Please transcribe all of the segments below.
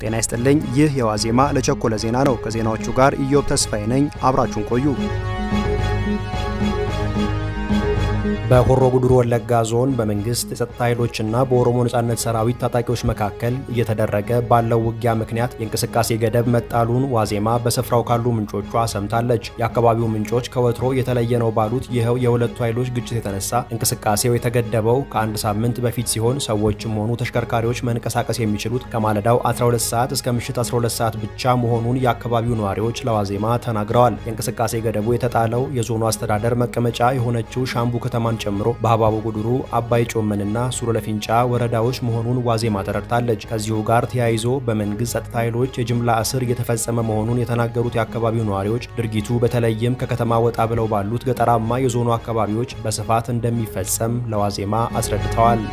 ጤና ይስጥልኝ። ይህ የዋዜማ ለቸኮለ ዜና ነው። ከዜናዎቹ ጋር ኢዮብ ተስፋዬ ነኝ። አብራችሁን ቆዩ። በሆሮ ጉዱሩ ወለጋ ዞን በመንግስት የጸጥታ ኃይሎችና በኦሮሞ ነጻነት ሰራዊት ታጣቂዎች መካከል እየተደረገ ባለው ውጊያ ምክንያት የእንቅስቃሴ ገደብ መጣሉን ዋዜማ በስፍራው ካሉ ምንጮቿ ሰምታለች። የአካባቢው ምንጮች ከወትሮ የተለየ ነው ባሉት ይኸው የሁለቱ ኃይሎች ግጭት የተነሳ እንቅስቃሴው የተገደበው ከአንድ ሳምንት በፊት ሲሆን ሰዎችም ሆኑ ተሽከርካሪዎች መንቀሳቀስ የሚችሉት ከማለዳው 12 ሰዓት እስከ ምሽት 12 ሰዓት ብቻ መሆኑን የአካባቢው ነዋሪዎች ለዋዜማ ተናግረዋል። የእንቅስቃሴ ገደቡ የተጣለው የዞኑ አስተዳደር መቀመጫ የሆነችው ሻምቡ ከተማን ጨምሮ በሀባቡ ጉድሩ፣ አባይ ጮመንና ሱሉ ለፊንጫ ወረዳዎች መሆኑን ዋዜማ ተረድታለች። ከዚሁ ጋር ተያይዞ በመንግስት ጸጥታ ኃይሎች የጅምላ እስር እየተፈጸመ መሆኑን የተናገሩት የአካባቢው ነዋሪዎች ድርጊቱ በተለይም ከከተማ ወጣ ብለው ባሉት ገጠራማ የዞኑ አካባቢዎች በስፋት እንደሚፈጸም ለዋዜማ አስረድተዋል።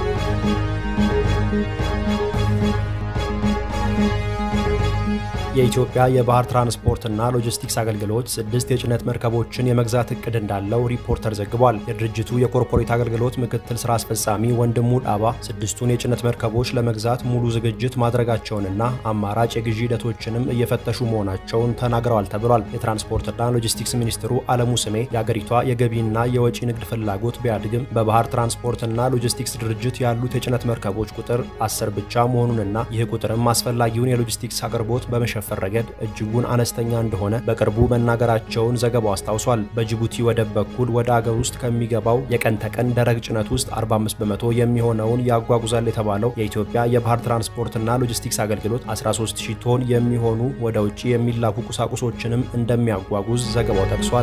የኢትዮጵያ የባህር ትራንስፖርትና ሎጂስቲክስ አገልግሎት ስድስት የጭነት መርከቦችን የመግዛት እቅድ እንዳለው ሪፖርተር ዘግቧል። የድርጅቱ የኮርፖሬት አገልግሎት ምክትል ስራ አስፈጻሚ ወንድሙ ዳባ ስድስቱን የጭነት መርከቦች ለመግዛት ሙሉ ዝግጅት ማድረጋቸውንና አማራጭ የግዢ ሂደቶችንም እየፈተሹ መሆናቸውን ተናግረዋል ተብሏል። የትራንስፖርትና ሎጂስቲክስ ሚኒስትሩ አለሙ ስሜ የአገሪቷ የገቢና የወጪ ንግድ ፍላጎት ቢያድግም በባህር ትራንስፖርትና ሎጂስቲክስ ድርጅት ያሉት የጭነት መርከቦች ቁጥር አስር ብቻ መሆኑንና ይህ ቁጥርም አስፈላጊውን የሎጂስቲክስ አቅርቦት በመሸ ፈር ረገድ እጅጉን አነስተኛ እንደሆነ በቅርቡ መናገራቸውን ዘገባው አስታውሷል። በጅቡቲ ወደብ በኩል ወደ አገር ውስጥ ከሚገባው የቀን ተቀን ደረቅ ጭነት ውስጥ 45 በመቶ የሚሆነውን ያጓጉዛል የተባለው የኢትዮጵያ የባህር ትራንስፖርትና ሎጂስቲክስ አገልግሎት 13000 ቶን የሚሆኑ ወደ ውጭ የሚላኩ ቁሳቁሶችንም እንደሚያጓጉዝ ዘገባው ጠቅሷል።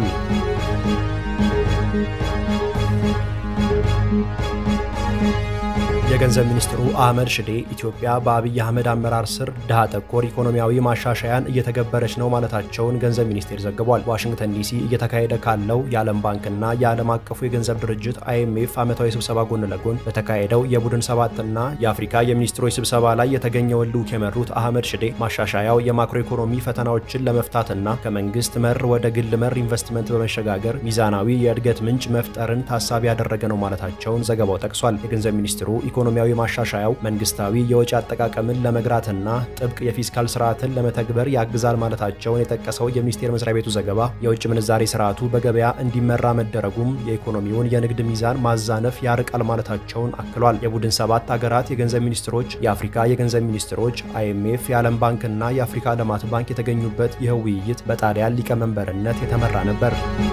የገንዘብ ሚኒስትሩ አህመድ ሽዴ ኢትዮጵያ በአብይ አህመድ አመራር ስር ድሃ ተኮር ኢኮኖሚያዊ ማሻሻያን እየተገበረች ነው ማለታቸውን ገንዘብ ሚኒስቴር ዘግቧል። ዋሽንግተን ዲሲ እየተካሄደ ካለው የዓለም ባንክና የዓለም አቀፉ የገንዘብ ድርጅት አይኤምኤፍ ዓመታዊ ስብሰባ ጎን ለጎን በተካሄደው የቡድን ሰባትና የአፍሪካ የሚኒስትሮች ስብሰባ ላይ የተገኘውን ልዑክ የመሩት አህመድ ሽዴ ማሻሻያው የማክሮ ኢኮኖሚ ፈተናዎችን ለመፍታትና ከመንግስት መር ወደ ግል መር ኢንቨስትመንት በመሸጋገር ሚዛናዊ የእድገት ምንጭ መፍጠርን ታሳቢ ያደረገ ነው ማለታቸውን ዘገባው ጠቅሷል። የገንዘብ ሚኒስትሩ ኢኮኖሚያዊ ማሻሻያው መንግስታዊ የወጪ አጠቃቀምን ለመግራትና ጥብቅ የፊስካል ስርዓትን ለመተግበር ያግዛል ማለታቸውን የጠቀሰው የሚኒስቴር መስሪያ ቤቱ ዘገባ የውጭ ምንዛሬ ስርዓቱ በገበያ እንዲመራ መደረጉም የኢኮኖሚውን የንግድ ሚዛን ማዛነፍ ያርቃል ማለታቸውን አክሏል። የቡድን ሰባት ሀገራት የገንዘብ ሚኒስትሮች፣ የአፍሪካ የገንዘብ ሚኒስትሮች፣ አይኤምኤፍ፣ የዓለም ባንክና የአፍሪካ ልማት ባንክ የተገኙበት ይህ ውይይት በጣሊያን ሊቀመንበርነት የተመራ ነበር።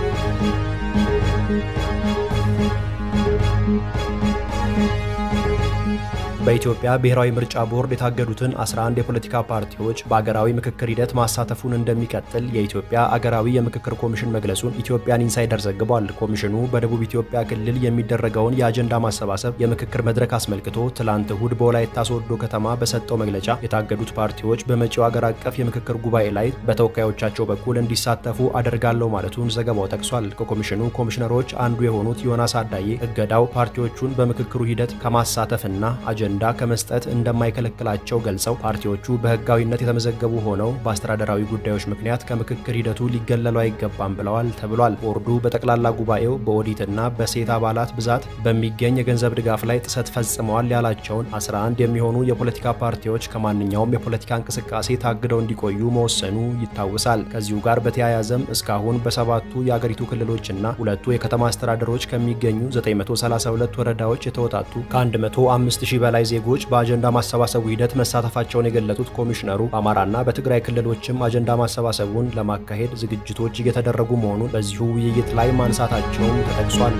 በኢትዮጵያ ብሔራዊ ምርጫ ቦርድ የታገዱትን 11 የፖለቲካ ፓርቲዎች በአገራዊ ምክክር ሂደት ማሳተፉን እንደሚቀጥል የኢትዮጵያ አገራዊ የምክክር ኮሚሽን መግለጹን ኢትዮጵያን ኢንሳይደር ዘግቧል። ኮሚሽኑ በደቡብ ኢትዮጵያ ክልል የሚደረገውን የአጀንዳ ማሰባሰብ የምክክር መድረክ አስመልክቶ ትላንት እሁድ በወላይታ ሶዶ ከተማ በሰጠው መግለጫ የታገዱት ፓርቲዎች በመጪው አገር አቀፍ የምክክር ጉባኤ ላይ በተወካዮቻቸው በኩል እንዲሳተፉ አደርጋለሁ ማለቱን ዘገባው ጠቅሷል። ከኮሚሽኑ ኮሚሽነሮች አንዱ የሆኑት ዮናስ አዳዬ እገዳው ፓርቲዎቹን በምክክሩ ሂደት ከማሳተፍና አጀንዳ አጀንዳ ከመስጠት እንደማይከለክላቸው ገልጸው ፓርቲዎቹ በሕጋዊነት የተመዘገቡ ሆነው በአስተዳደራዊ ጉዳዮች ምክንያት ከምክክር ሂደቱ ሊገለሉ አይገባም ብለዋል ተብሏል። ቦርዱ በጠቅላላ ጉባኤው በኦዲትና በሴት አባላት ብዛት በሚገኝ የገንዘብ ድጋፍ ላይ ጥሰት ፈጽመዋል ያላቸውን 11 የሚሆኑ የፖለቲካ ፓርቲዎች ከማንኛውም የፖለቲካ እንቅስቃሴ ታግደው እንዲቆዩ መወሰኑ ይታወሳል። ከዚሁ ጋር በተያያዘም እስካሁን በሰባቱ የአገሪቱ ክልሎችና ሁለቱ የከተማ አስተዳደሮች ከሚገኙ 932 ወረዳዎች የተወጣጡ ከ105 ሺህ በላይ ዜጎች በአጀንዳ ማሰባሰቡ ሂደት መሳተፋቸውን የገለጹት ኮሚሽነሩ በአማራና በትግራይ ክልሎችም አጀንዳ ማሰባሰቡን ለማካሄድ ዝግጅቶች እየተደረጉ መሆኑን በዚሁ ውይይት ላይ ማንሳታቸውም ተጠቅሷል።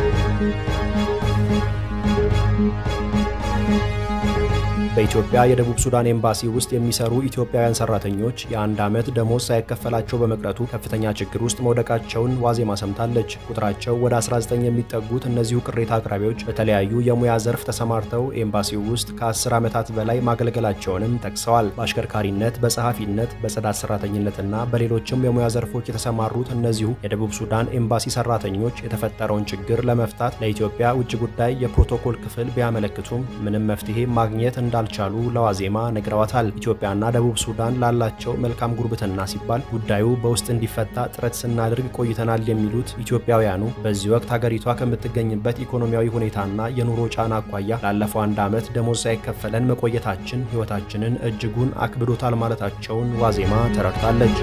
በኢትዮጵያ የደቡብ ሱዳን ኤምባሲ ውስጥ የሚሰሩ ኢትዮጵያውያን ሰራተኞች የአንድ ዓመት ደሞዝ ሳይከፈላቸው በመቅረቱ ከፍተኛ ችግር ውስጥ መውደቃቸውን ዋዜማ ሰምታለች። ቁጥራቸው ወደ 19 የሚጠጉት እነዚሁ ቅሬታ አቅራቢዎች በተለያዩ የሙያ ዘርፍ ተሰማርተው ኤምባሲው ውስጥ ከ10 ዓመታት በላይ ማገልገላቸውንም ጠቅሰዋል። በአሽከርካሪነት፣ በጸሐፊነት፣ በጽዳት ሰራተኝነትና በሌሎችም የሙያ ዘርፎች የተሰማሩት እነዚሁ የደቡብ ሱዳን ኤምባሲ ሰራተኞች የተፈጠረውን ችግር ለመፍታት ለኢትዮጵያ ውጭ ጉዳይ የፕሮቶኮል ክፍል ቢያመለክቱም ምንም መፍትሄ ማግኘት እንዳ እንዳልቻሉ ለዋዜማ ነግረዋታል። ኢትዮጵያና ደቡብ ሱዳን ላላቸው መልካም ጉርብትና ሲባል ጉዳዩ በውስጥ እንዲፈታ ጥረት ስናደርግ ቆይተናል የሚሉት ኢትዮጵያውያኑ በዚህ ወቅት ሀገሪቷ ከምትገኝበት ኢኮኖሚያዊ ሁኔታና የኑሮ ጫና አኳያ ላለፈው አንድ ዓመት ደሞዝ ሳይከፈለን መቆየታችን ሕይወታችንን እጅጉን አክብዶታል ማለታቸውን ዋዜማ ተረድታለች።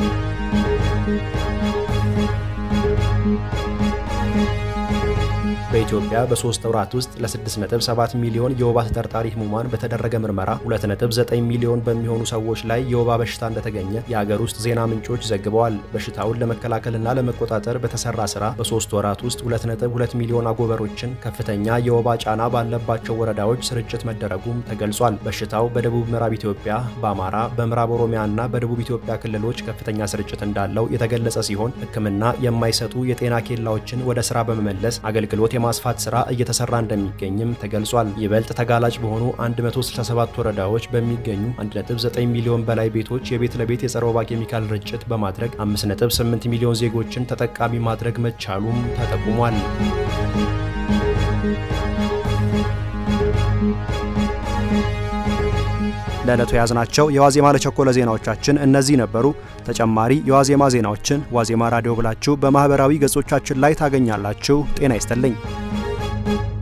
በኢትዮጵያ በሶስት ወራት ውስጥ ለ6.7 ሚሊዮን የወባ ተጠርጣሪ ህሙማን በተደረገ ምርመራ 2.9 ሚሊዮን በሚሆኑ ሰዎች ላይ የወባ በሽታ እንደተገኘ የአገር ውስጥ ዜና ምንጮች ዘግበዋል። በሽታውን ለመከላከልና ለመቆጣጠር በተሰራ ስራ በሶስት ወራት ውስጥ 2.2 ሚሊዮን አጎበሮችን ከፍተኛ የወባ ጫና ባለባቸው ወረዳዎች ስርጭት መደረጉም ተገልጿል። በሽታው በደቡብ ምዕራብ ኢትዮጵያ፣ በአማራ፣ በምዕራብ ኦሮሚያ እና በደቡብ ኢትዮጵያ ክልሎች ከፍተኛ ስርጭት እንዳለው የተገለጸ ሲሆን ሕክምና የማይሰጡ የጤና ኬላዎችን ወደ ስራ በመመለስ አገልግሎት የማስፋት ስራ እየተሰራ እንደሚገኝም ተገልጿል። ይበልጥ ተጋላጭ በሆኑ 167 ወረዳዎች በሚገኙ 1.9 ሚሊዮን በላይ ቤቶች የቤት ለቤት የጸረ ወባ ኬሚካል ርጭት በማድረግ 5.8 ሚሊዮን ዜጎችን ተጠቃሚ ማድረግ መቻሉም ተጠቁሟል። ለዕለቱ የያዝናቸው የዋዜማ ለቸኮለ ዜናዎቻችን እነዚህ ነበሩ። ተጨማሪ የዋዜማ ዜናዎችን ዋዜማ ራዲዮ ብላችሁ በማኅበራዊ ገጾቻችን ላይ ታገኛላችሁ። ጤና ይስጥልኝ።